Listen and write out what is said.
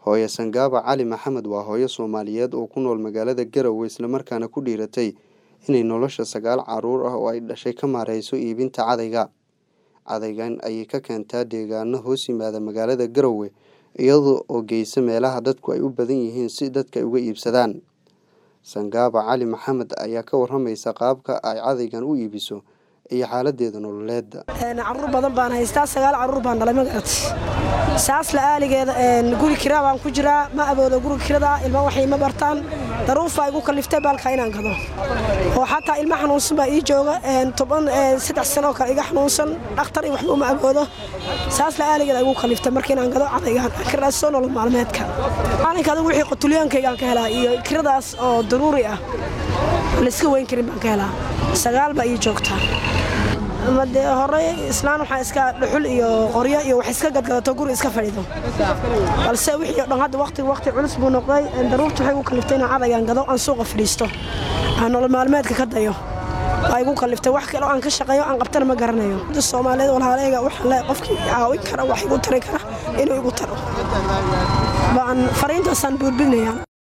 hooyo sangaaba cali maxamed waa hooyo soomaaliyeed oo ku nool magaalada garowe islamarkaana ku dhiiratay inay nolosha sagaal caruur ah oo ay dhashay ka maareyso iibinta cadayga cadaygan ayay ka keentaa deegaano hoos yimaada magaalada garowe iyada oo geysa meelaha dadku ay u badan yihiin si dadka ay uga iibsadaan sangaaba cali maxamed ayaa ka waramaysa qaabka ay cadaygan u iibiso iyo xaaladeeda nololeeda caruur badan baan haystaa sagaal caruur baan dhalay magarat saas la-aaligeeda guri kira baan ku jiraa ma aboodo guriga kirada ilma waxay ma bartaan daruufaa igu kaliftay baalka inaan gado oo xataa ilma xanuunsan baa ii jooga toban saddex sanoo kale iga xanuunsan dhakhtar iyo waxba uma aboodo saas la-aaligeeda igu kaliftay marka inaan gado cadaygaan kiradaasoo nolol maalmeedka maalinka adigu wixii qotuliyaankaygaan ka helaa iyo kiradaas oo daruuri ah layska weyn karin baan ka helaa sagaal baa ii joogtaa made horey islaan waxaa iska dhuxul iyo qoryo iyo wax iska gadgadato guri iska fadhido balse wixii o dhan hadda waqtiga waqti culus buu noqday daruurta waxay igu kaliftay inaan cadaygaan gado aan suuqa fadhiisto aan nolol maalmeedka ka dayo waa igu kaliftay wax kale oo aan ka shaqeeyo aan qabtana ma garanayo soomaaliyeed walaaleyga waxaan le qofkii caawin kara wax igu tari kara inuu igu taro baan fariintaasaan buurbinayaan